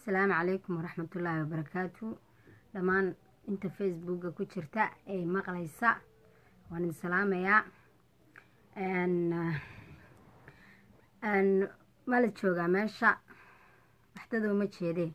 asalaamu calaykum waraxmatullaahi wabarakaatu dhammaan inta facebooka ku jirta ee maqlaysa waan idin salaamayaa ma la joogaa meesha waxdadoo ma jeedee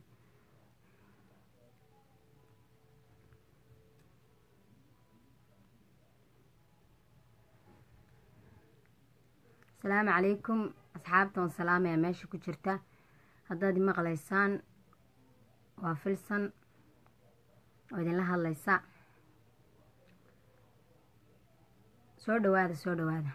asalaamu calaykum asxaabta waan salaamayaa meesha ku jirta haddaad maqlaysaan waa filsan oo idinla hadlaysa soo dhawaada soo dhawaada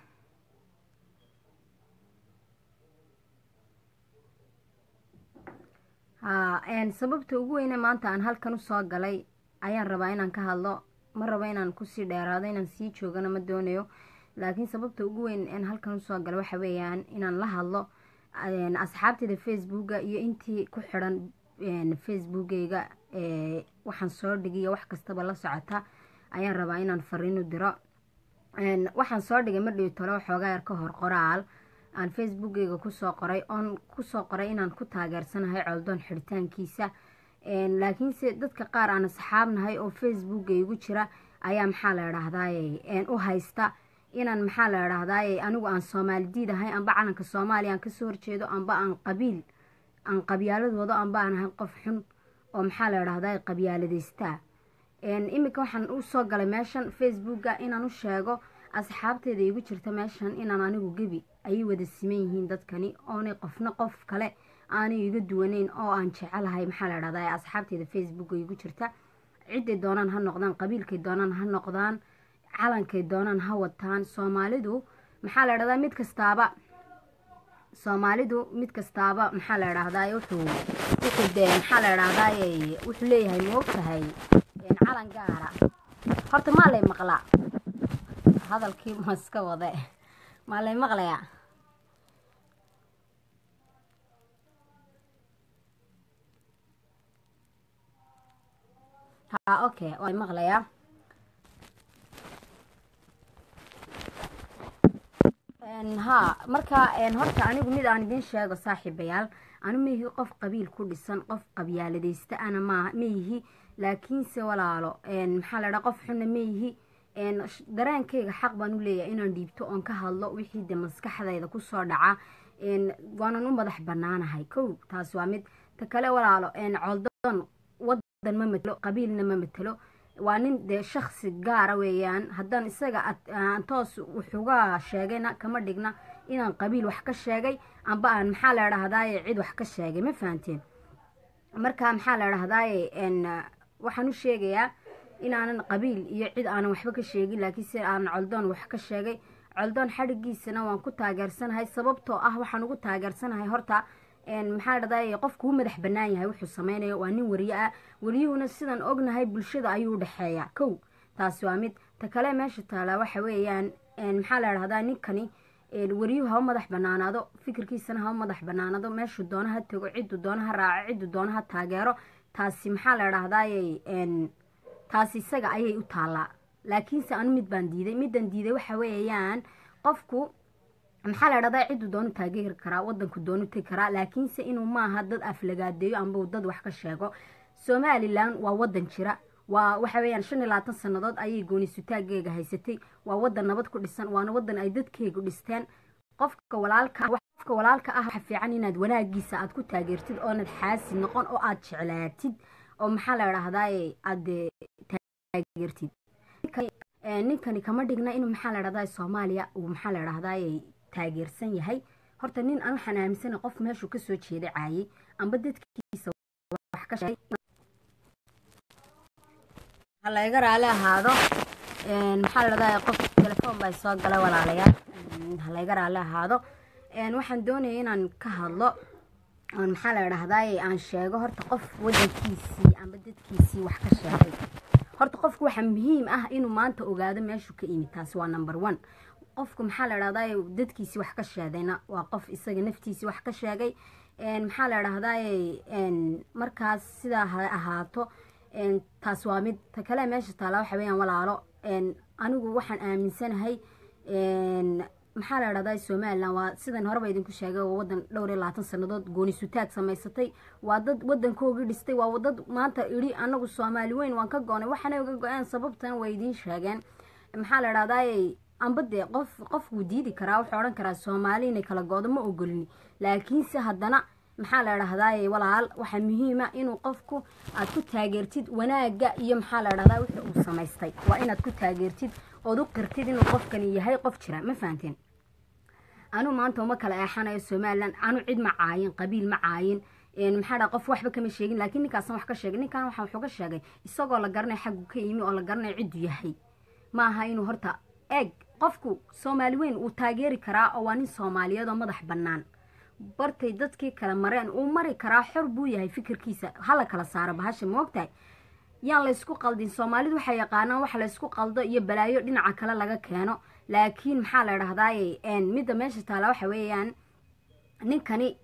sababta ugu weyne maanta aan halkan usoo galay ayaan rabaa inaan ka hadlo ma rabo inaan kusii dheeraado inaan sii joogana ma doonayo laakiin sababta ugu weyn aan halkan usoo galay waxa weeyaan inaan la hadlo asxaabteyda facebooka iyo intii ku xiran facebookeyga waxaan soo dhigiyo wax kastaba la socota ayaan rabaa inaan fariin u diro waxaan soo dhigay madhow talo waxoogaa yar ka hor qoraal aan facebookeyga kusoo qoray oon kusoo qoray inaan ku taageersanahay coldoon xiritaankiisa laakiinse dadka qaar aan asxaabnahay oo facebookeygu jira ayaa maxaa la idhaahdaye u haysta inaan maxaa la idhaahdaye anigu aan soomaali diid ahay amba calanka soomaaliya aan kasoo horjeedo amba aan qabiil aan qabyaaladooda amba aan ahay qof xun oo maxaa la idhahdaye qabyaaladeysta iminka waxaan usoo galay meeshan facebooka inaan u sheego asxaabteeda igu jirta meeshan inaan anigu gebi ayay wada siman yihiin dadkani oonay qofna qof kale aanay iga duwaneyn oo aan jecelahay maxaa la idhahdaye asxaabteeda facebooka igu jirta ciday doonaan ha noqdaan qabiilkay doonaan ha noqdaan calankay doonaan ha wataan soomaalidu maxaa la idhahdaa mid kastaaba soomaalidu mid kastaaba maxaa la idhaahdaay wuxuu wuxuu dee maxaa la idhaahdaay wuxuu leeyahay moogtahay calan gaara horta maa lay maqlaa hadalkii ma iska wade maa lay maqlayaa ha okay waa maqlayaa haa marka horta anigu mid aan idiin sheego saaxiibayaal anu maihi qof qabiil ku dhisan qof qabyaaladeysta ana ma maihi laakiinse walaalo maxaa la dhaa qof xunna maihi dareenkayga xaq baan u leeyahay inaan dhiibto oon ka hadlo wixii de maskaxdayda kusoo dhaca waanan u madax banaanahay kow taas waa mid ta kale walaalo coldoon wadan ma matelo qabiilna ma matelo waa nin dee shaksi gaara weeyaan haddaan isaga toos wuxuga sheegayna kama dhigna inaan qabiil wax ka sheegay amba aan maxaa la idhahdaaye cid wax ka sheegay ma fahanteen marka maxaa la idhahdaaye waxaan u sheegayaa inaanan qabiil iyo cid aanan waxba ka sheegin laakiinse aanan coldoon wax ka sheegay coldoon xadhigiisana waan ku taageersanahay sababtoo ah waxaan ugu taageersanahay horta maxaa dhahday qofku u madax bannaan yahay wuxuu sameynayo waa nin wariye ah wariyuhuna sidaan ognahay bulshada ayuu udhexeeyaa kow taasi waa mid ta kale meesha taalaa waxa weeyaan maxaa la dhahdaa ninkani wariyuhu ha u madax banaanaado fikirkiisana ha u madax banaanaado meeshuu doona ha tago ciduu doona ha raaco ciduu doona ha taageero taasi maxaa la dhahdaye taasi isaga ayay u taallaa laakiinse anu mid baan diiday midaan diiday waxa weeyaan qofku maxaa la dhahdaa ciduu doonu taageeri karaa wadanku doonu tegi karaa laakiinse inuu maaha dad aflagaadeeyo amba dad wax ka sheego somalilan waa wadan jira waa waxa weyaan shan iyo labaatan sannadood ayay goonisutaageega haysatay waa wadan nabad ku dhisan waana wadan ay dadkeegu dhisteen qofka walaalka qofka walaalka ah waxa fiican inaad wanaagiisa aad ku taageertid oonad xaasi noqon oo aad jeclaatid oo maxaa la dhahdaye aad taageertid ninkani kama dhigna inuu maxaa la dhahdaa soomaaliya uu maxaa la dhahdaye taageersan yahay horta nin aan waxaan aaminsana qof meeshuu kasoo jeeda caayay amba dadkiisa wax ka sheegay ha layga raali ahaado maxaa la dhahdaa qof telefoon baa soo galay walaalayaal ha layga raali ahaado waxaan doonaya inaan ka hadlo oon maxaa la dhahdaye aan sheego horta qof wadankiisii amba dadkiisii wax ka sheegay horta qofku waxaa muhiim ah inuu maanta ogaado meeshuu ka imid taasi waa number one qofku maxaa la dhahdaye dadkiisii wax ka sheegayna waa qof isaga naftiisii wax ka sheegay maxaa la dhahdaye markaas sidaa ha ahaato taas waa mid ta kale meesha taala waxa weyaan walaalo anigu waxaan aaminsanahay maxaa la dhahdaa somalilan waa sidan horeba idinku sheegay waa wadan dhowr iyo labaatan sanadood gooni sutaag samaysatay waa dad wadankoogii dhistay waa dad maanta idhi anagu soomaali weyn waan ka goonay waxaanay uga go-een sababtan way idiin sheegeen maxaa la dhahdaa amba dee qof qofkuu diidi karaa wuxuu odhan karaa soomaali inay kala goodo ma ogolini laakiinse haddana maxaa la dhahdaa walaal waxaa muhiima inuu qofku aad ku taageertid wanaaga iyo maxaa la dhahdaa wixii uu samaystay waa inaad ku taageertid ood u qirtid inuu qofkani yahay qof jira ma fahanteen anuu maanta uma kala eexanayo somalilan anu cid ma caayin qabiil ma caayin maxaa dhaa qof waxba kama sheegin laakiin ninkaasan wax ka sheegay ninkan waxa wuxuu ka sheegay isagoo la garanaya xaggu ka yimi oo la garanaya ciddu yahay ma aha inuu horta eeg qofku soomaali weyn uu taageeri karaa oo waa nin soomaaliyeed oo madax bannaan bartay dadkii kala mareen uu mari karaa xor buu yahay fikirkiisa hala kala saaro bahasha moogtahay yaan laysku qaldin soomaalidu waxay yaqaanaan wax laysku qaldo iyo balaayo dhinaca kale laga keeno laakiin maxaa la dhahdaay midda meesha taala waxa weeyaan ninkani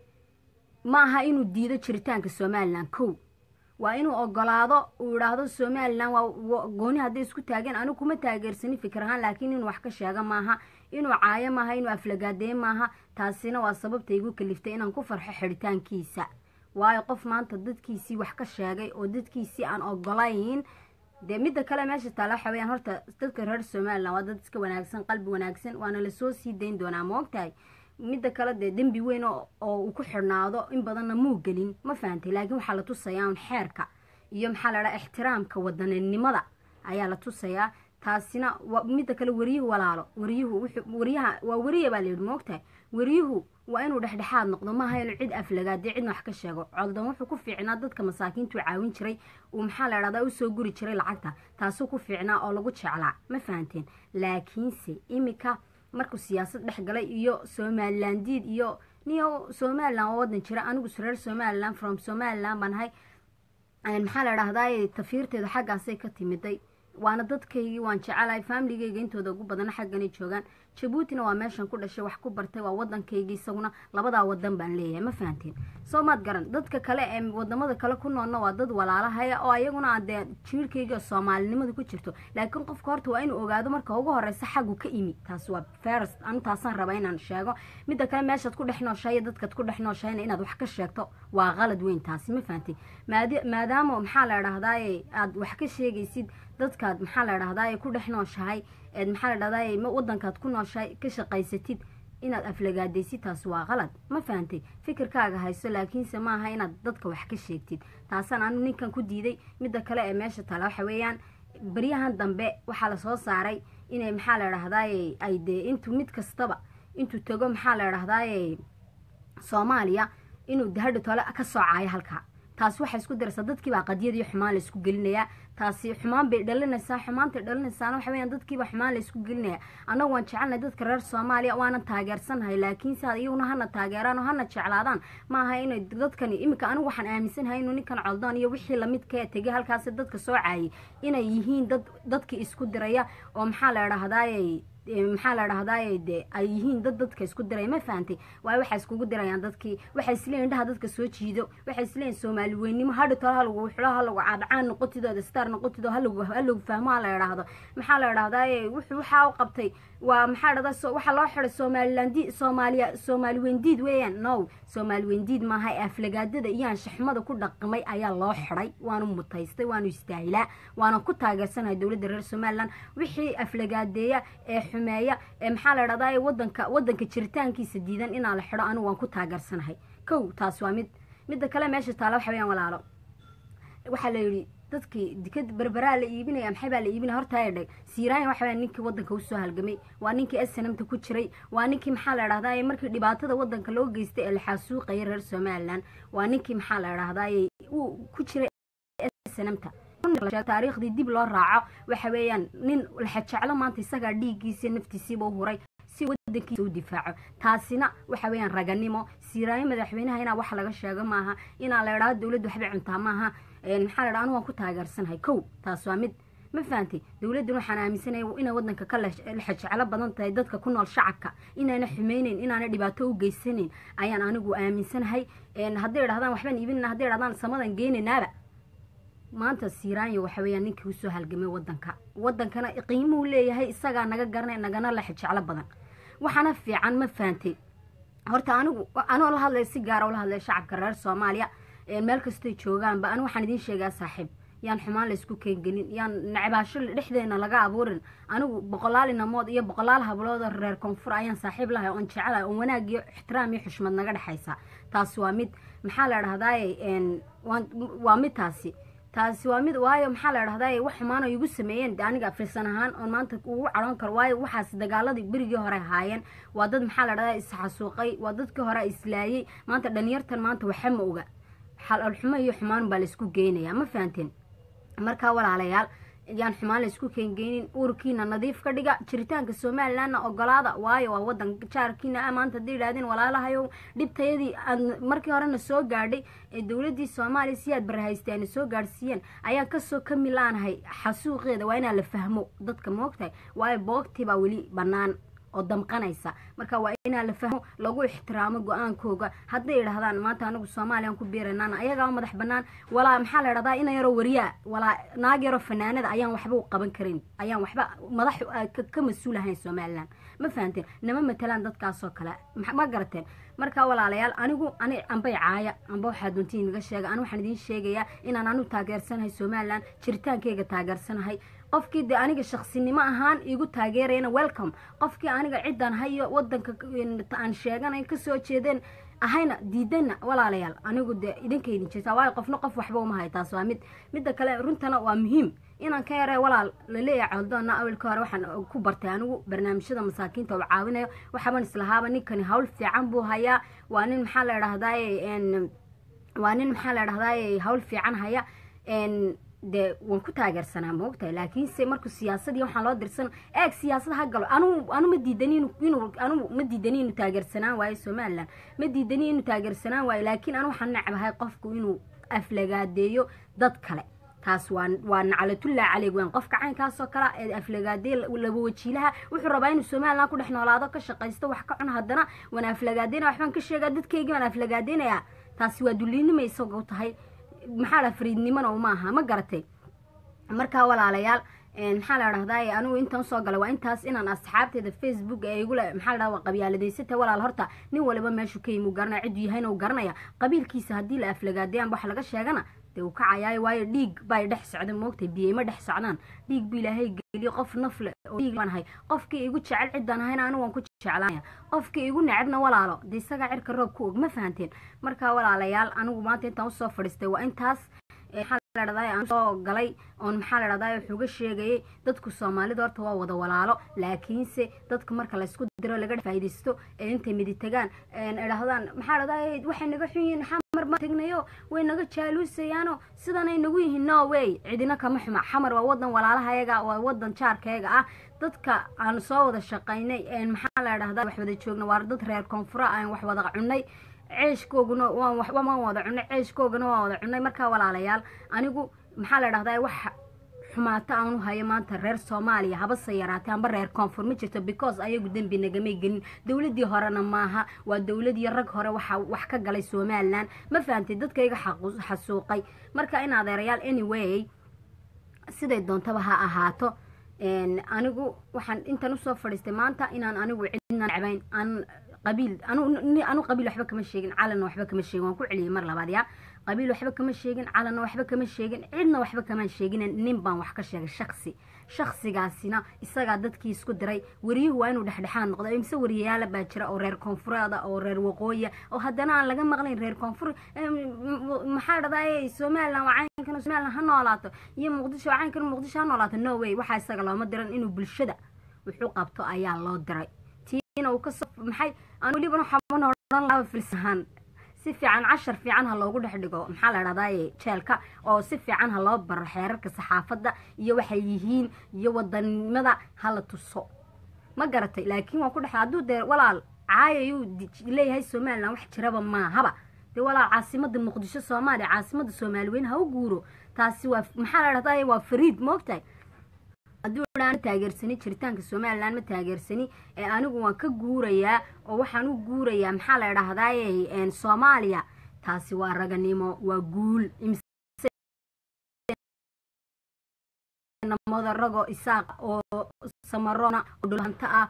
ma aha inuu diido jiritaanka somalilan kow waa inuu ogolaado uu idhaahdo somalilan waa gooni hadday isku taageen anigu kuma taageersanin fikir ahaan laakiin inuu wax ka sheega maaha inuu caayo maaha inuu aflagaadeeye maaha taasina waa sababta igu kaliftay inaan ku farxo xidhitaankiisa waayo qof maanta dadkiisii wax ka sheegay oo dadkiisii aan ogolayn dee midda kale meesha taala waxa weyaan horta dadka reer somalilan waa dad iska wanaagsan qalbi wanaagsan waana lasoo sii dayn doonaa ma ogtahay midda kale dee dembi weyn oo uu ku xidhnaado in badanna muu gelin ma fahantay laakiin waxaa la tusayaa un xeerka iyo maxaa la dhaha ixtiraamka wadaninimada ayaa la tusayaa taasina midda kale wariyuhu walaalo wariyuhu wariyaha waa weriya baa layidhi moogtahay wariyuhu waa inuu dhexdhexaad noqdo maaha inuu cid aflagaadee cidna wax ka sheego coldan wuxuu ku fiicnaa dadka masaakiintuu caawin jiray uu maxaa la dhahdaa usoo guri jiray lacagta taasuu ku fiicnaa oo lagu jeclaa ma fahanteen laakiinse imika markuu siyaasad dhex galay iyo somalilan diid iyo niyo somalilan oo wadan jira anigu reer somalilan from somalilan baan ahay maxaa la dhahdaa tafiirteedu xaggaasay ka timiday waana dadkaygii waan jecelahay faamiligeyga intooda ugu badana xagganay joogaan jabuutina waa meeshan ku dhashay wax ku bartay waa wadankaygii isaguna labadaa wadan baan leeyahay ma fahanteen soo maad garan dadka kale ee wadamada kale ku noolna waa dad walaalahaya oo ayaguna dee jiirkayga soomaalinimada ku jirto laakiin qofka horta waa inuu ogaado marka ugu horeysa xaggu ka imi taas waa first anu taasaan raba inaan sheego midda kale meeshaad ku dhex nooshahay dadkaad ku dhex nooshahayna inaad wax ka sheegto waa qalad weyn taasi ma fahanteen maadaama maxaa la dhahdaay aad wax ka sheegaysid dadkaad maxaa la dhahdaay ku dhex nooshahay eed maxaa la dhahdaay wadankaad ku nooshahay ka shaqaysatid inaad aflagaadaysid taas waa qalad ma fahantay fikirkaaga hayso laakiinse maaha inaad dadka wax ka sheegtid taasaan anu ninkan ku diiday midda kale ee meesha tala waxa weeyaan baryahan dambe waxaa lasoo saaray inay maxaa la dhahdaay ay dee intuu mid kastaba intuu tago maxaa la dhahdaay soomaaliya inuu dahadho tole ka soo caayo halkaa taasi waxay isku diraysaa dadkiibaa qadiyad iyo xumaan laysku gelinayaa taasi xumaan bay dhalinaysaa xumaantay dhalinaysaana waxa weyaan dadkiiba xumaan laysku gelinaya annagu waan jecelnahay dadka reer soomaaliya waanan taageersanahay laakiin si iyaguna hana taageeraan oo hana jeclaadaan maaha inay dadkani iminka anigu waxaan aaminsanahay inuu ninkan coldoon iyo wixii lamidka tegay halkaasi dadka soo caayay inay yihiin dad dadkii isku diraya oo maxaa la dhahdaay maxaa la dhahdaay de ay yihiin dad dadka isku diray ma fahantay waayo waxay iskugu dirayaan dadkii waxay isleeyihin indhaha dadka soo jiido waxay isleeyihin soomaali weynimo hadhi tolo halagu xulo halagu cadcaan noqotidooda star noqotidoo halagu halagu fahmo ha la idhaahdo maxaa la idhahdaay wuxuu waxaa u qabtay waa maxaa dhahdaa waxaa loo xiday somaliland soomaaliya soomaali weyndiid weeyaan no soomaali weyndiid maaha ee aflagaadada iyo anshaxumada ku dhaqmay ayaa loo xiday waanu mutaystay waanu istaahilaa waana ku taageersanahay dowladda reer somaliland wixii aflagaadeeya ee xumeeya ee maxaa la dhahdaa wadanka wadanka jiritaankiisa diidan inaa la xido anigu waan ku taageersanahay kow taas waa mid midda kale meesha taala waxa weyaan walaalo waxaa la yidhi dadkii dikad berberaa la iibinaya maxay baa la iibinaya hortaa dheg siiraayan waxa weyaan ninkii wadanka usoo halgamay waa ninkii snamta ku jiray waa ninkii maxaa la dhahdaa markii dhibaatada wadanka loo geystay ee la xaasuuqaya reer somaliland waa ninkii maxaa la dhahdaa uu ku jiray snamta taariikhdii dib loo raaco waxa weeyaan nin laxajeclo maanta isagaa dhiiggiisa naftiisiiba u huray si wadankiisa u difaaco taasina waxa weeyaan raganimo siiraayo madaxweynaha inaa wax laga sheego maaha inaa la idhaahdo dowladda waxbay cuntaa maaha maxaa la dhaha anu waan ku taageersanahay kow taas waa mid ma fahantay dowladdan waxaan aaminsanaya inay wadanka ka laxajeclo badan tahay dadka ku nool shacabka inaana xumeyneyn inaana dhibaato u geysanayn ayaan anigu aaminsanahay hadday idhahdaan waxbaan iibinana hadday idhahdaan samadan geynaynaaba maanta siiraanya waxa weeyaan ninkii usoo halgamay wadanka wadankana qiimuhu leeyahay isagaa naga garanay nagana la xijeclo badan waxaana fiican ma fahantay horta anigu anoo la hadlaya si gaara ula hadlaya shacabka reer soomaaliya meel kastoy joogaanba anigu waxaan idiin sheegaa saaxiib yaan xumaan laysku keengelin yaan nacabaasho dhexdeena laga abuurin anigu boqolaal inamood iyo boqolaal hablood reer koonfur ayaan saaxiib lahay oon jecelahay oon wanaag iyo ixtiraam iyo xushmad naga dhexaysa taasi waa mid maxaa la dhahdaay waa mid taasi taasi waa mid waayo maxaa la dhahdaay wax xumaan oo igu sameeyeen aniga firsan ahaan oon maanta ugu cadhoon karo waayo waxaas dagaaladii berigii hore haayeen waa dad maxaa la dhahdaa isxasuuqay waa dadkii hore islaayey maanta dhalinyartan maanta waxa ma oga xalolxumo iyo xumaan baa laysku geynayaa ma fahanteen markaa walaalayaal yaan xumaan laysku keengeynin uurkiina nadiif ka dhiga jiritaanka somalilandna ogolaada waayo waa wadan jaarkiina ah maanta hadday yidhahdeen walaalahayow dhibtayadii aad markii horena soo gaadhay ee dowladii soomaaliya si aad barahaystay aana soo gaadhsiiyeen ayaan kasoo ka milaanahay xasuuqeeda waa inaa la fahmo dadka moogtahay waayo boogtii baa weli bannaan oo damqanaysa marka waa inaa la fahmo lagu ixtiraamo go-aankooga hadday idhahdaan maanta anagu soomaaliyaan ku biiranaana ayagaa madax banaan walaa maxaa la idhahdaa ina yaroo wariyaa walaa naag yaroo fanaanada ayaan waxba u qaban karin ayaan waxba madax ka mas-uul ahayn somalilan ma fahanteen nama matalaan dadkaasoo kale ma garateen marka walaalayaal anigu ani ambay caaya amba waxaa doontiin naga sheega ani waxaan idiin sheegayaa inaan anigu taageersanahay somalilan jiritaankeyga taageersanahay qofkii de aniga shaksinimo ahaan igu taageerayana welcome qofkii aniga ciddaan hayo wadanka aan sheeganay kasoo jeedeen ahayna diidana walaalayaal anigu de idinka idin jirtaa waayo qofna qof waxba uma hay taas waa mid midda kale runtana waa muhiim inaan ka yaree walaal laleeyahay coldoona awelka hore waxaan ku bartay anigu barnaamijyada masaakiinta oo caawinayo waxaaban islahaaba ninkani hawl fiican buu hayaa waa nin maxaa la idhahdaay waa nin maxaa la idhahdaay hawl fiican haya dee waan ku taageersanaa maogtahay laakiinse markuu siyaasadii waxaan loo dirsan eeg siyaasad ha galo anu anu ma diidani inuu anu ma diidani inuu taageersanaan waayo somalilan ma diidani inuu taageersanaan waayo laakiin anu waxaan necbahay qofku inuu aflagaadeeyo dad kale taas waa waa naclatullah caleyg weyn qofka caynkaasoo kale ee aflagaadee laba wajiilaha wuxuu rabaa inuu somalilan ku dhex noolaado ka shaqaysto wax ka cun haddana waan aflagaadeyna waxbaan ka sheegaa dadkeygii baan aflagaadeynayaa taasi waa dulliinima isagoo tahay maxaa la fariidnimona maaha ma garatay markaa walaalayaal maxaa la dhahdaa anigu intaan soo galay waa intaas inaan asxaabteeda facebook ee igule maxaa la dhahdaa qabyaaladaysata walaal horta nin waliba meeshu ka yimi uu garanaya cidduu yahayna uu garanaya qabiilkiisa haddii la aflagaadayaan wax laga sheegana dee uu kacayaayo waayo dhiig bay dhex socda moogtay biyey ma dhex socdaan dhiig bu ilaahay geliyo qof nafle oo dhiig baan ahay qofkii igu jecel ciddaan ahayna anigu waan ku jeclaanaya qofkii igu necebna walaalo dee isagaa cirka roob ku og ma fahanteen markaa walaalayaal anigu maanta intaan usoo fadhiistay waa intaas maxaa la dhahdaa aan soo galay oon maxaa la dhahdaa wuxuuga sheegayay dadku soomaalida horta waa wada walaalo laakiinse dadka marka laysku diro laga faa'iidaysto ee intay midi tagaan idhahdaan maxaa la dhahdaa waxay naga xun yihiin xamar ma tegnayo way naga jaaluusayaano sidanay nagu yihiin no way cidina kama xuma xamar waa wadan walaalahayaga waa wadan jaarkayaga ah dadka aan soo wada shaqaynay maxaa la dhahdaa wax wada joogna waa dad reer koonfura aan wax wada cunay ceeshkooguna waan wada cunay ceeshkoogana waan wada cunay markaa walaalayaal anigu maxaa la dhahdaa wax xumaato aanu hayo maanta reer soomaaliya habase yaraatay amba reer koonfur ma jirto because ayagu dembi nagamay gelin dowladii horena maaha waa dowladii rag hore waxa wax ka galay somalilan ma fahantay dadkayga xasuuqay marka in adeerayaal anyway siday doontaba ha ahaato anigu waxaan intan usoo fadhiistay maanta inaan anigu cidna necbayn aan qabiil anu qabiil waxba kama sheegin calanna waxba kama sheegin waan ku celiyay mar labaad yaa qabiil waxba kama sheegin calanna waxba kama sheegin cidna waxba kamaan sheegin nin baan wax ka sheegay shaksi shaksigaasina isagaa dadkii isku diray wariyuhu waa inuu dhexdhexaad noqdo imise wariyayaala baa jira oo reer koonfureeda oo reer waqooyiya oo haddana aan laga maqlayn reer koonfur maxaa dhahdaa somalilan waa caynkan somalilan ha noolaato iyo muqdisho waa caynkan muqdisho ha noolaato no way waxaa isaga looma diran inuu bulshada wuxuu qabto ayaa loo diray uu kasoo maxay aan welibana xaban odhan laba filsahaan si fiican cashar fiican ha loogu dhex dhigo maxaa la dhahdaa jeelka oo si fiican ha loo baro xeerarka saxaafadda iyo waxay yihiin iyo wadanimada hala tuso ma garatay laakiin waan ku dhex hadduu dee walaal caayayuu leeyahay somalilan wax jiraba maahaba dee walaal caasimada muqdisho soomaaliya caasimada soomaaliweyn ha u guuro taasi waa maxaa la dhahdaa waa fariid moogtahay hadduu dhaan taageersani jiritaanka somalilan ma taageersani ee anigu waan ka guurayaa oo waxaan u guurayaa maxaa la dhahdaay soomaaliya taasi waa raganimo waa guul namada rago isaaq oo samarona oo dhulanta ah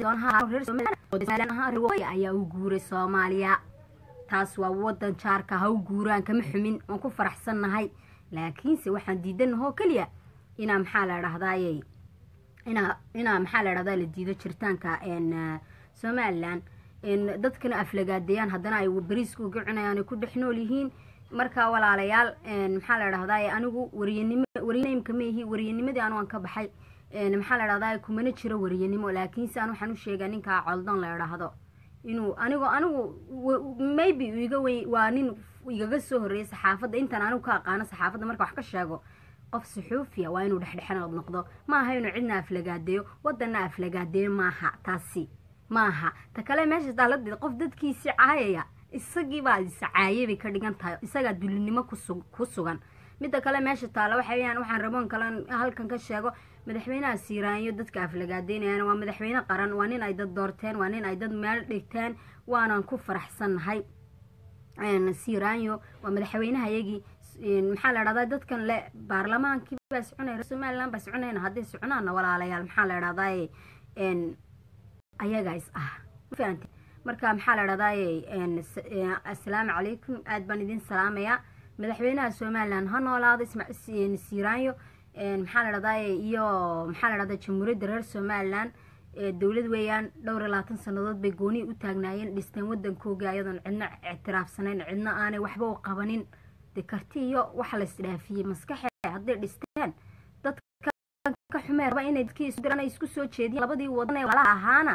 maxaa ayaa u guuray soomaaliya taas waa wadan jaarka ha u guuraan kama xumin waan ku faraxsannahay laakiinse waxaan diidanahoo keliya inaa maxaa la dhahdaayey inaa inaa maxaa la dhahdaa la diido jiritaanka somalilan dadkana aflagaadeeyaan haddana ay bariiska uga cunayaan ay ku dhex nool yihiin marka walaalayaal maxaa la dhahdaay anigu wariyanimo wariyanimka ma ihi wariyanimadii anu aan ka baxay maxaa la dhahdaay kumana jiro wariyanimo laakiinse an waxaan u sheegaa ninkaa coldan la idhaahdo inuu anigu anigu maybe iga wey waa nin igaga soo horreeyay saxaafadda intaan anigu ka aqaano saxaafadda marka wax ka sheego qof suxuufiya waa inuu dhexdhexanood noqdo maaha inuu cidna aflagaadeeyo wadanna aflagaadeeyo maaha taasi maaha ta kale meesha daaladeed qof dadkiisii caayaya isagiibaa iscaayay bay ka dhigan tahay isagaa dulinimo ku sugan midda kale meesha taalla waxa weyaan waxaan raboon kale halkan ka sheego madaxweynaha siiraanyo dadka aflagaadeynayaan waa madaxweyne qaran waa nin ay dad doorteen waa nin ay dad meel dhigteen waanan ku faraxsannahay siiraanyo waa madaxweynehayagii maxaa la dhahdaa dadkan le baarlamaankii baa soconaya somaliland baa soconayna hadday soconaana walaalayaal maxaa la dhahdaay ayagaa is ah mafahanti marka maxaa la dhahdaay assalaamu calaykum aad baan idin salaamayaa madaxweynaha somaliland ha noolaado siiraanyo maxaa la dhahdaay iyo maxaa la dhahdaa jamhuuriyadda reer somaliland dowlad weeyaan dhowr iyo labaatan sannadood bay gooni u taagnaayeen dhisteen wadankooga ayadoon cidna ictiraafsanayn cidna aanay waxba u qabanin de karti iyo waxa la isdhaafiyey maskaxe hadday dhisteen dadka ka xumee raba inay dadkii isu diraan ay isku soo jeediyeen labadii wadan ee walaalaha ahaana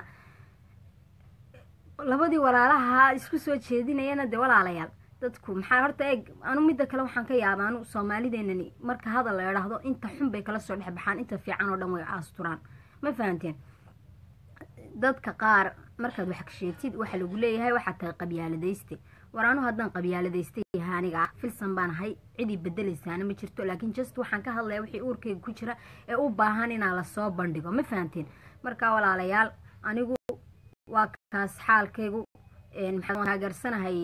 labadii walaalaha isku soo jeedinayana dee walaalayaal dadku maxaa horta eeg anu midda kale waxaan ka yaaba anu soomaalideenani marka hadal la idhaahdo inta xun bay kala soo dhex baxaan inta fiican oo dhan way aasturaan ma fahanteen dadka qaar markaad wax sheegtid waxa lagu leeyahay waxaad tahay qabyaaladayste war anu haddaan qabyaaladaystay yahay aniga ah filsan baan ahay cidii bedelaysaana ma jirto laakiin just waxaan ka hadlaya wixii uurkayga ku jira ee u baahan inaa lasoo bandhigo ma fahanteen marka walaalayaal anigu waa kaas xaalkaygu maxaan taageersanahay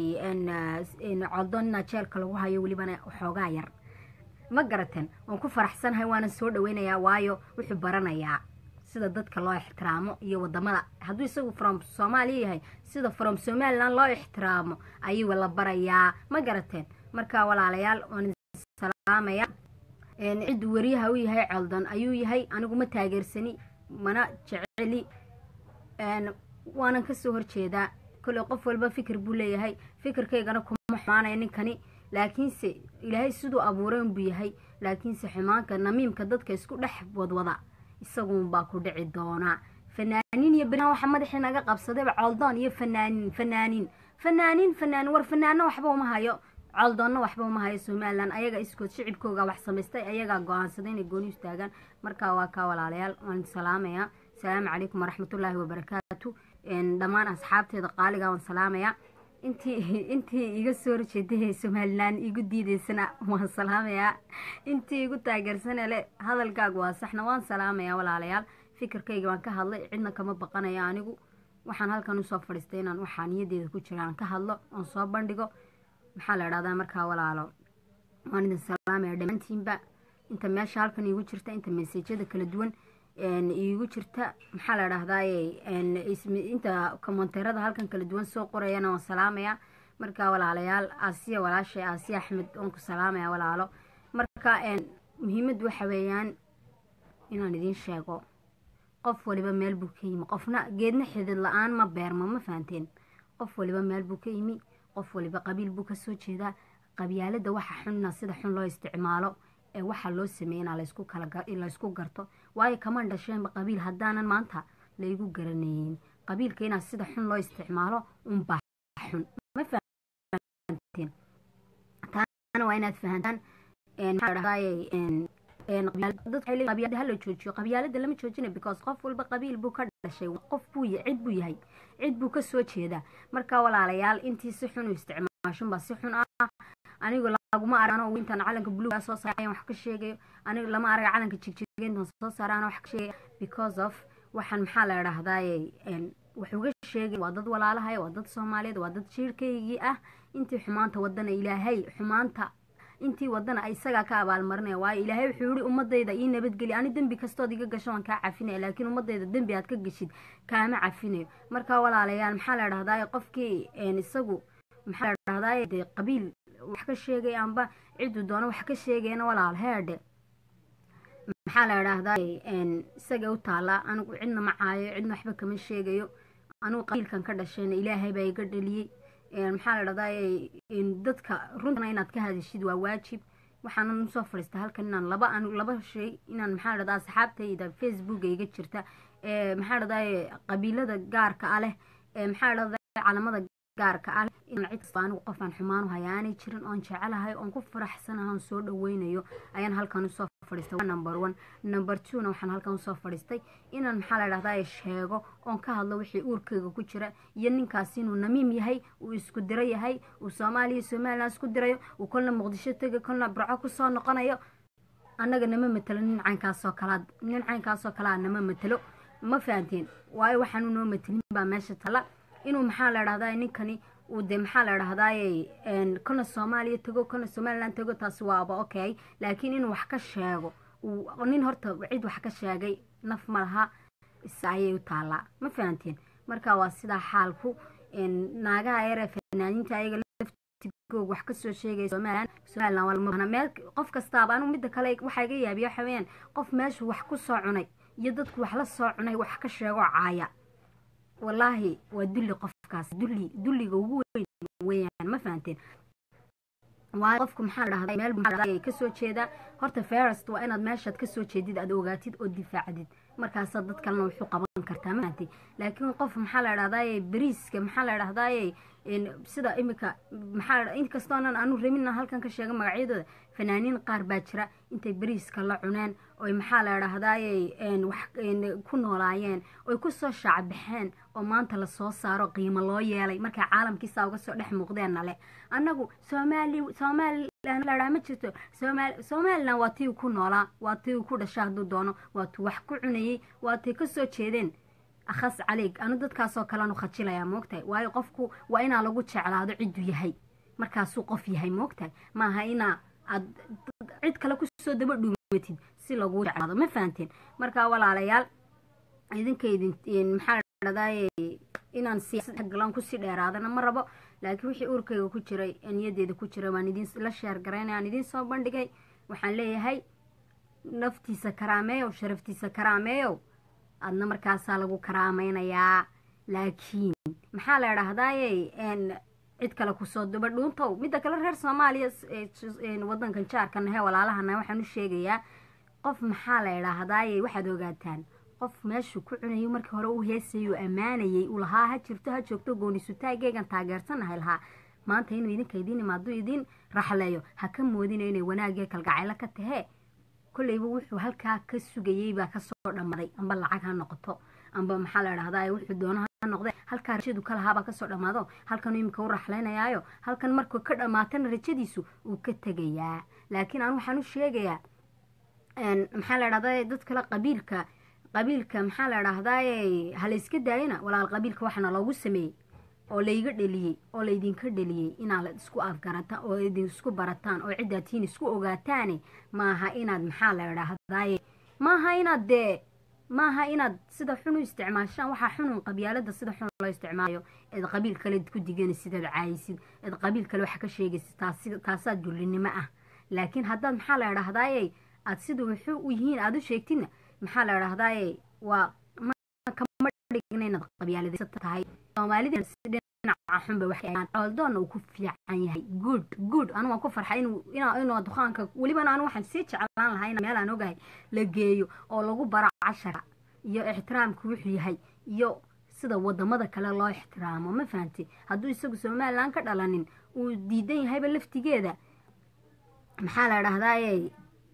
codon inaa jeelka lagu hayo welibana waxoogaa yar ma garateen waan ku faraxsanahay waana soo dhaweynayaa waayo wuxuu baranayaa sida dadka loo ixtiraamo iyo wadamada hadduu isagu from soomaaliya yahay sida from somaliland loo ixtiraamo ayuu la barayaa ma garateen marka walaalayaal waan salaamaya ciddu wariyaha u yahay coldon ayuu yahay anigu ma taageersani mana jeceli waanan kasoo horjeedaa kolley qof walba fikir buu leeyahay fikirkaygana kuma xumaanaya ninkani laakiinse ilaahay siduu abuuray unbuu yahay laakiinse xumaanka namiimka dadka isku dhex wadwada isaguunbaa ku dhici doonaa fanaaniin iyo beriaan waxa madaxii naga qabsadayba coldoon iyo fanaaniin fanaaniin fanaaniin fanaanin war fanaanna waxba uma hayo coldoonna waxba uma hayo somalilan ayaga iskood shicibkooga wax samaystay ayagaa go-aansaday inay gooni istaagaan marka waa kaa walaalayaal waan salaamayaa asalaamu calaykum waraxmatullaahi wabarakaatu dhammaan asxaabteeda qaaliga waan salaamayaa intii intii iga soo horjeeday somalilan igu diideysana waan salaamayaa intii igu taageersane le hadalkaaga waa saxna waan salaamayaa walaalayaal fikirkayga waan ka hadlay cidna kama baqanaya anigu waxaan halkan usoo fadhiistay inaan waxaa niyadeeda ku jira aan ka hadlo oon soo bandhigo maxaa la idhahdaa markaa walaalo waan idin salaamaya dhammaantiinba inta meesha halkan iigu jirta inta meseejyada kala duwan iigu jirta maxaa la dhahdaay inta komonteerada halkan kala duwan soo qorayana waan salaamaya marka walaalayaal aasiya walaashay aasiya axmed waan ku salaamaya walaalo marka muhiimaddu waxa weeyaan inaan idiin sheego qof waliba meel buu ka yimi qofna geedna xidid la-aan ma beermo ma fahanteen qof waliba meel buu ka yimi qof waliba qabiil buu kasoo jeedaa qabyaalada waxa xunna sida xun loo isticmaalo ee waxaa loo sameeyana laysku kala laysku garto waayo kamaan dhasheenba qabiil haddaanan maanta laygu garanayn qabiilka inaa sida xun loo isticmaalo unbaa xun ma fahanteen taana waa inaad fahantaan qabyaalada hala joojiyo qabyaalada lama joojina because qof walba qabiil buu ka dhashay qof buu cid buu yahay cid buu kasoo jeedaa marka walaalayaal intii si xun u isticmaashunbaa si xun ah anigu laguma arano intaan calanka buluuga soo saarayan wax ka sheegayo anigu lama araga calanka jigjigay intaan soo saaraan wax ka sheegaya because of waxaan maxaa la idhahdaaye wax uga sheegay waa dad walaalahaya waa dad soomaaliyeed waa dad jiirkaygii ah intii xumaanta wadana ilaahay xumaanta intii wadana isagaa ka abaalmarinaya waayo ilaahay wuxuu yihi ummadayda ii nabadgeli ani dembi kastood iga gasho waan kaa cafinaya laakiin ummadayda dembi aad ka geshid kaama cafinayo marka walaalayaal maxaa la dhahdaa qofkii isagu maxaa la dhahdaa dee qabiil wax ka sheegay amba ciduu doono wax ka sheegayna walaal heedhe maxaa la dhahdaa isaga u taallaa anigu cidna ma caayo cidna waxba kama sheegayo anugu qabiilkan ka dhashayna ilaahay baa iga dhaliyey maxaa la dhahdaa dadka runtana inaad ka hadashid waa waajib waxaanan usoo fadhiista halkan inaan laba laba shay inaan maxaa la dhahdaa asxaabtayda facebooka iga jirta maxaa la dhahdaa qabiilada gaarka ah leh maxaa la dhahdaa calamada gaarka ah inaan cid kasta anigu qofaan xumaan u haya aanay jirin oon jecelahay oon ku faraxsanahay oon soo dhaweynayo ayaan halkan usoo fadhiistay number one number two na waxaan halkan usoo fadhiistay inaan maxaa la dhahdaa sheego oon ka hadlo wixii uurkayga ku jira iyo ninkaas inuu namiim yahay uu isku diro yahay uu soomaaliya somalilan isku dirayo uu kolna muqdisho tega kolna burco kusoo noqonayo annaga nama matelo nin caynkaasoo kalaa nin caynkaasoo kalaa nama matelo ma fahanteen waayo waxaanu noo matelin baa meesha tala inuu maxaa la dhahdaa ninkani uu de maxaa la dhahdaay kolna soomaaliya tago kolna somalilan tago taasi waaba okay laakiin inuu wax ka sheego nin horta cid wax ka sheegay naf ma laha is ayay u taallaa ma fahanteen marka waa sidaa xaalku naagaha yaree fanaaniinta ayaga laftigoog wax kasoo sheegaya somalilan somalilan waa lama meel qof kastaaba anigu midda kale waxaa iga yaabiya waxa weeyaan qof meeshu wax ku soo cunay iyo dadku wax la soo cunay wax ka sheego caaya wallaahi waa dulli qofkaas dulli dulliga ugu weyn weeyaan ma fahanteen waayo qofku maxaa la dhahdaa meel maxaa kasoo jeedaa horta ferest waa inaad meeshaad kasoo jeedid aad ogaatid oo difaacdid markaasaa dad kalena wuxuu qaban kartaa ma fahantay laakiin qof maxaa la dhahdaye beriiska maxaa la dhahdaye sida imika maxaa inkastoonan aanu rabina halkan ka sheega magacyadooda fanaaniin qaar baa jira intay beriiska la cuneen oy maxaa la dhahdaye wax ku noolaayeen oy kusoo shaacbaxeen oo maanta lasoo saaro qiimo loo yeelay markay caalamkiisa uga soo dhex muuqdeenna leh annagu soomaali somalilan ladhaa ma jirto somalilan waa tii ku noolaa waa tii ku dhasha hadduu doono waa tuu wax ku cunayey waa tay kasoo jeedeen akhas caleeg anu dadkaasoo kaleanu khajilayaa moogtahay waayo qofku waa inaa lagu jeclaado cidduu yahay markaasuu qof yahay moogtahay maaha inaa aad cid kale kusoo daba dhuumatid si laguu jeclaado ma fahanteen marka walaalayaal idinka idin maxaa dhadaye inaan siyaasad galaan kusii dheeraadana ma rabo laakiin wixii uurkayga ku jiray niyadeeda ku jiray waan idin la sheer garaynay aan idiin soo bandhigay waxaan leeyahay naftiisa karaameeyow sharaftiisa karaameeyow adna markaasaa lagu karaamaynayaa laakiin maxaa la dhahdaye cid kale kusoo duba dhuuntow midda kale reer soomaaliya wadankan jaarkana hee walaalahana waxaan u sheegayaa qof maxaa la idhaahdaye waxaad ogaataan qof meeshuu ku cunayo markii hore u heesayuu ammaanayay uu lahaa ha jirto ha joogto goonisutaageegan taageersanahay lahaa maanta inuu idinka idiin imaado idiin raxleeyo ha ka moodina inay wanaagee kalgacaylo ka tahee kolleyba wuxuu halkaa ka sugayey baa kasoo dhammaday amba lacag ha noqoto amba maxaa la dhahdaa wuxuu doono ha noqde halkaa rajadu ka lahaabaa kasoo dhammaado halkan imika u raxlaynayaayo halkan markuu ka dhammaatana rajadiisu uu ka tegayaa laakiin anu waxaan u sheegayaa maxaa la dhahdaa dad kale qabiilka qabiilka maxaa la dhahdaye halayska daayana walaal qabiilka waxaana loogu sameeyey oo layga dheliyey oo laydinka dheliyey inaad isku afgarata oo idin isku barataan oo ciddaad tihiin isku ogaataane maaha inaad maxaa la dhahdaye maaha inaad dee maaha inaad sida xun u isticmaashaan waxaa xunun qabyaalada sida xun loo isticmaalayo eed qabiil kale ku diganaysid eed caayisid eed qabiil kale wax ka sheegaysid taasaa dullinimo ah laakiin haddaad maxaa la dhahdaye aad sida wuxuu u yihiin aada u sheegtidna maxaa la dhahdaye waa kama dhigna inaad qabyaaladaysa tahay soomaalida dhinaca xunba waxcooldoonna uu ku fiican yahay good good anu waan ku farxay inuu dukaanka welibana anu waxaan sii jeclaan lahaa in meel aan ogahay la geeyo oo lagu baro cashara iyo ixtiraamku wuxuu yahay iyo sida wadamada kale loo ixtiraamo ma fahamti hadduu isagu somalilan ka dhalanin uu diidan yahayba laftigeeda maxaa la dhahdaye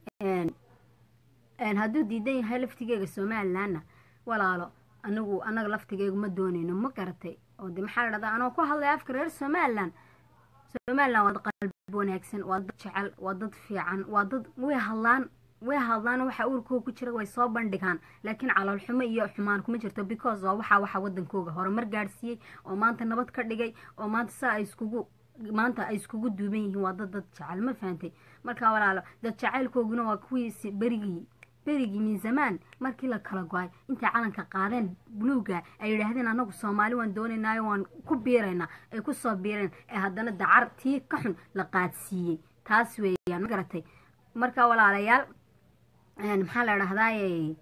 hadduu diidan yahay laftigeega somalilanna walaalo anigu anaga laftigeegu ma doonayno ma garatay oo de maxaa la dhahdaa anoo ku hadlaya afka reer somalilan somalilan waa dad qalbi wanaagsan waa dad jecel waa dad fiican waa dad way hadlaan way hadlaan waxa uurkooga ku jira way soo bandhigaan laakiin caloolxumo iyo xumaan kuma jirto because waa waxaa waxa wadankooga horumar gaadhsiiyey oo maanta nabad ka dhigay oo maanta saa ay iskugu maanta ay iskugu duuban yihiin waa dad dad jecel ma fahantay marka walaalo dad jacaylkooguna waa kuwii berigii berigii min zamaan markii la kala go-ay intay calanka qaadeen buluuga ay yidhaahdeen anagu soomaali waan doonaynaayo waan ku biiraynaa ay ku soo biireen ee haddana dacar tii ka xun la qaadsiiyey taas weeyaan ma garatay marka walaalayaal maxaa la dhahdaay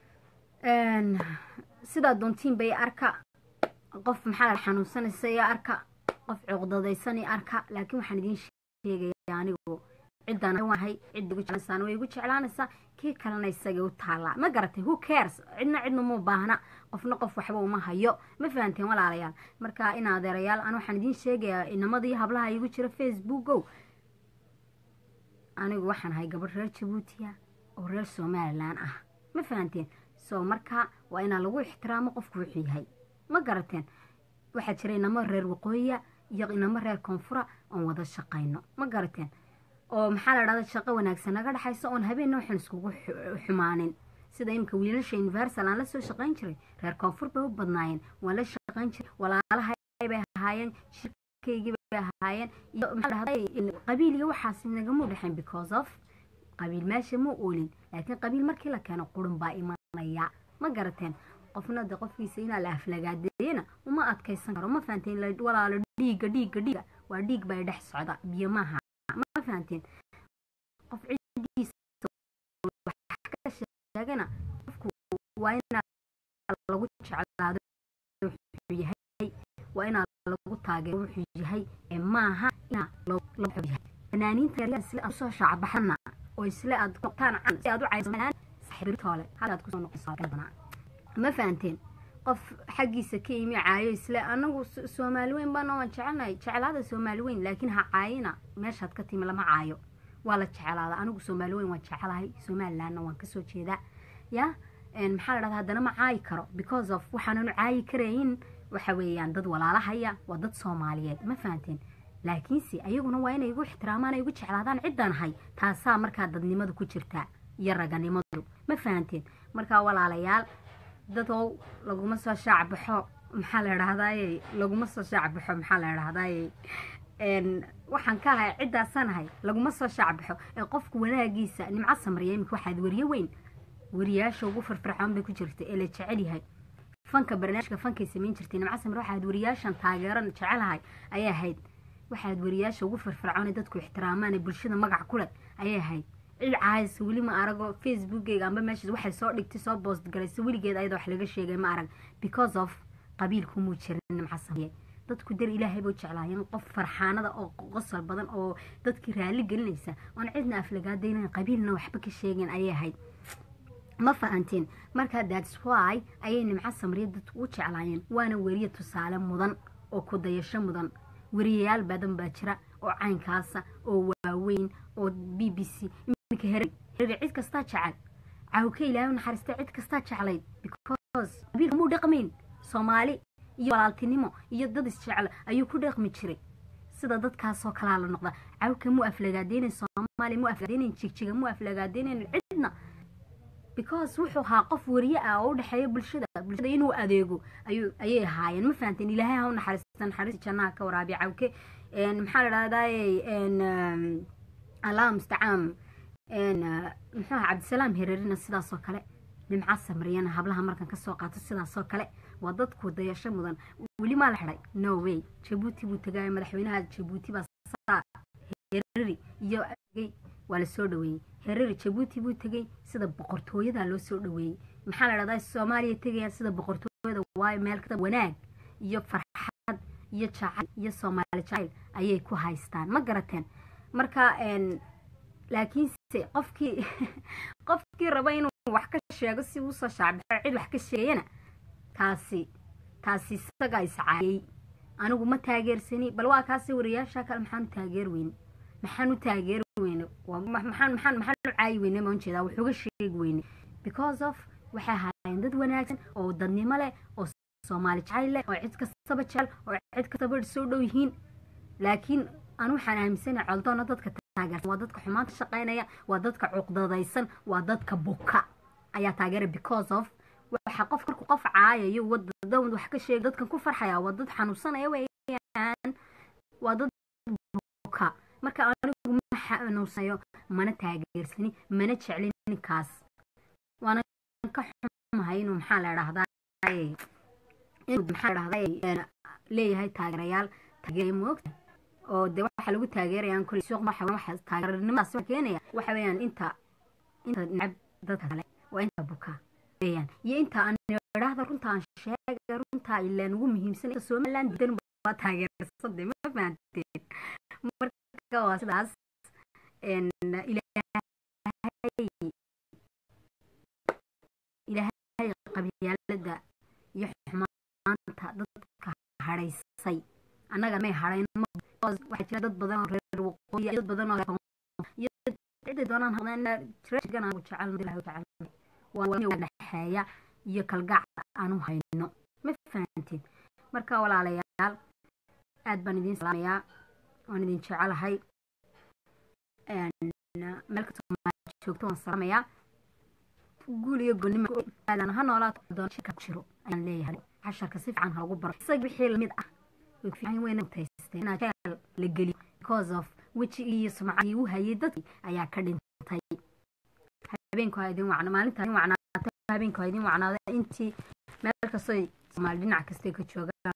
sidaa doontiin bay arka qof maxaa la xanuunsanaysa iyo arka qof cuqdadaysan iyo arka laakiin waxaan idiin sheegaya anigu ciddaan wahay cidda igu jeclaysaan way igu jeclaanaysaa kii kalena isagay u taallaa ma garatay who cares cidna cidna uma baahna qofna qof waxba uma hayo ma fahanteen walaalayaal marka in adeerayaal an waxaan idiin sheegayaa inamadii hablaha igu jira facebookow anigu waxaan ahay gabadh reer jabuutiya oo reer somalilan ah ma fahanteen so marka waa inaa lagu ixtiraamo qofku wuxuu yahay ma garateen waxaa jira inamo reer waqooyiya iyo inamo reer koonfura oon wada shaqayno ma garateen oo maxaa la dhahda shaqo wanaagsan naga dhexayso oon habeenna waxaan iskugu xumaanin sida imika wiilasha universal aan la soo shaqayn jiray reer koonfur bay u badnaayeen waan la shaqayn jiray walaalahay bay ahaayeen shirkaygii bay ahaayeen iyo maxaa dhahday qabiil iyo waxaas nagama dhexayn because of qabiil meesha ma oolin laakiin qabiil markii la keeno qurun baa imanaya ma garateen qofna de qofkiisa inaa la aflagaadeeyana uma adkaysan karo ma fahanteen walaalo dhiigga dhiigga dhiigga waa dhiig baa dhex socda biyo maaha ma fahanteen qof cidiisa wax ka sheegana qofku waa inaa lagu jeclaado wuxuu yahay waa inaa lagu taageero wuxuu yahay ee maaha inaa lagu yahay fanaaniinta yaryar isle aad usoo shaacbaxana oo isle aad noqtaan can si aad u caysamaan saxibirtoole hadaad kusoo noqon ma fahanteen qof xaggiisa ka imi caayo isle anagu soomaali weyn baana waan jecelnahay jeclaada soomaali weyn laakiin ha caayina meeshaad ka timi lama caayo waa la jeclaada anigu soomaali weyn waan jecelahay somalilandna waan kasoo jeedaa ya maxaa la dhahda haddana ma caayi karo because of waxaananu caayi karayin waxa weeyaan dad walaalahaya waa dad soomaaliyeed ma fahanteen laakiinse ayaguna waa inay igu ixtiraamaan ay igu jeclaadaan ciddaan ahay taasaa markaa dadnimadu ku jirtaa iyo raganimadu ma fahanteen markaa walaalayaal dadow laguma soo shaacbaxo maxaa la dhahdaye laguma soo shaacbaxo maxaa la dhahdaye waxaan ka ahay ciddaasaan ahay laguma soo shaacbaxo ee qofku wanaagiisa nimco samriya imika waxaad weriye weyn weriyaasha ugu firfircoon bay ku jirta ee la jecel yahay fanka barnaamijka fankay samayn jirtay nimco samre waxaad weriyaashan taageeran jecelahay ayay ahayd waxaad weriyaasha ugu firfircoon ee dadku ixtiraamaan ee bulshada magac ku leh ayay ahayd cid caaysa weli ma arago facebookeyga amba meeshaas waxay soo dhigtay soo boost galaysa weligeed ayada wax laga sheegay ma arag because of qabiilkumuu jirin nimco samriye dadku dar ilaahay buu jeclaayeen qof farxaanada oo qosol badan oo dadkii raali gelinaysa oon cidna aflagaadaynan qabiilna waxba ka sheegeen ayay ahayd ma fahanteen marka thats why ayay nimco samriye dadku u jeclaayeen waana weriye tusaale mudan oo ku dayasho mudan weriyayaal badan baa jira oo caynkaasa oo waaweyn oo b b c iminka here here cid kastaa jecel cawka ilaahay naxariista cid kastaa jeclayd because qabiilka muu dhaqmayn soomaali iyo walaaltinimo iyo dad isjecel ayuu ku dhaqmi jiray sida dadkaasoo kalaa la noqda cawka muu aflagaadeynayn soomaaliya muu aflagaadeynayn jigjiga muu aflagaadeynayn cidna because wuxuu ahaa qof wariye ah oo u dhexeeya bulshada bulshada inuu adeego ayuu ayay ahaayeen ma fahanteen ilaahay ha u naxariista naxariista jannaha ka waraabiya cawke maxaa la dhahdaye allah mustacaan muxuu aha cabdisalaam hererina sidaasoo kale nimca samriyana hablaha markan kasoo qaato sidaasoo kale waa dadku dayasho mudan weli maa la xidhay no way jabuuti buu tagaaya madaxweynaha jabuuti baa saa hereri iyo waa la soo dhaweeyey hereri jabuuti buu tegey sida boqortooyada loo soo dhaweeyey maxaa la dhahdaa soomaaliya tegayaan sida boqortooyada waayo meel kada wanaag iyo farxad iyo jacayl iyo soomaali jacayl ayay ku haystaan ma garateen marka laakiinse qofkii qofkii raba inuu wax ka sheego si uusoo shaacbaxo cid wax ka sheegayana taasi taasi isagaa iscaayey anigu ma taageersani bal waa kaasi wariyaasha kale maxaan u taageer weyne maxaan u taageeri weyne maxaan maxaan maxaan u caayi weyne maan jeedaa wuxuuga sheegi weyne because of waxay ahaayeen dad wanaagsan oo dadnimo leh oo soomaali jacayl leh oo cid kastaba jecel oo cid kastaba soo dhow yihiin laakiin anu waxaan aaminsanahay coldoona dadka taageersan waa dadka xumaanta shaqaynaya waa dadka cuqdadaysan waa dadka buka ayaa taageera because of waxa qof marku qof caayayo wadadan wax ka sheega dadkan ku farxaya waa dad xanuunsanaya weeyaan waa dad buka marka anigu ma xanuunsanayo mana taageersani mana jeclin ninkaas waana ka xumahay inuu maxaa la dhahdaa inuu maxaa la dhahdaa leeyahay taageerayaal taageeraya moogta oo de waxa lagu taageerayaan kulli suuq waxa waxa taageernimadaas waxa keenaya waxa weeyaan inta inta nacab dadka kale waa inta buka weeyaan iyo inta aan idhaahda runta aan sheega runta ilaan ugu muhiimsan inta somaliland didan waa taageersade ma fahanteen marka waa sidaas ilaahay ilaahay qabyaalada iyo xumaanta dadka hadhaysay annaga may hadhayn waxaa jira dad badan oo reer waqooyi dad badan oo iyo ciday doonaan hadaan jirgan aan jecel jecel waa dhexeeya iyo kalgacda aanu hayno ma fahanteen marka walaalayaal aad baan idiin salaamayaa waan idin jecelahay meel kastoo joogto waan salaamayaa guul iyo goonnimo ha noolaato doon shirka ku jiro ayaan leeyahay casharka si fiican ha lagu baro isaga wixii lamid ah way ku fiican weyna taysteen inaa jeel la geliyo because of weji iyo sumcadii u hayay dadkii ayaa ka dhintay habeenku ha idin wacna maalinta idin wacnaata habeenku ha idin wacnaada intii meel kastoo soomaali dhinac kastay ka joogaan